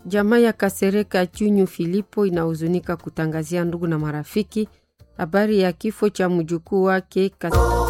Jamaa ya Kasereka Chunyu Filipo inahuzunika kutangazia ndugu na marafiki habari ya kifo cha mjukuu wake Kas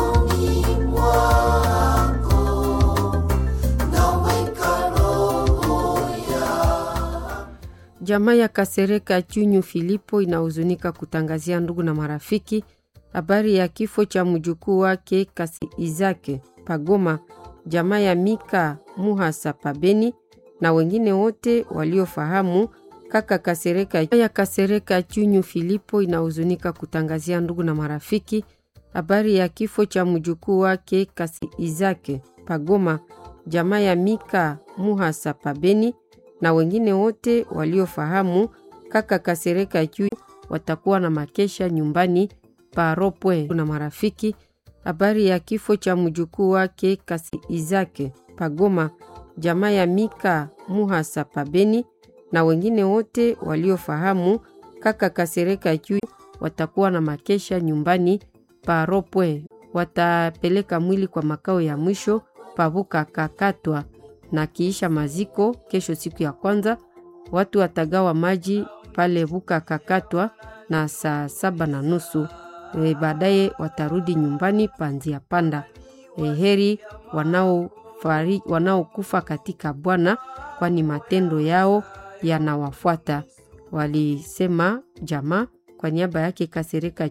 Jamaa ya Kasereka Chunyu Filipo inahuzunika kutangazia ndugu na marafiki habari ya kifo cha mjukuu wake Kasi Izake Pagoma, jamaa ya Mika Muhasa Pabeni na wengine wote waliofahamu kaka Kasereka ya Kasereka Chunyu Filipo inahuzunika kutangazia ndugu na marafiki habari ya kifo cha mjukuu wake Kasi Izake Pagoma, jamaa ya Mika Muhasa Pabeni na wengine wote waliofahamu kaka Kasereka Chunyu watakuwa na makesha nyumbani paropwe na marafiki habari ya kifo cha mjukuu wake Kasi Izake Pagoma, jamaa ya Mika Muhasa Pabeni na wengine wote waliofahamu kaka Kasereka Chunyu watakuwa na makesha nyumbani paropwe. Watapeleka mwili kwa makao ya mwisho pavuka kakatwa na kiisha maziko kesho, siku ya kwanza watu watagawa maji pale vuka kakatwa na saa saba na nusu. E, baadaye watarudi nyumbani panzia panda. E, heri wanaokufa wanao katika Bwana, kwani matendo yao yanawafuata, walisema jamaa kwa niaba yake Kasereka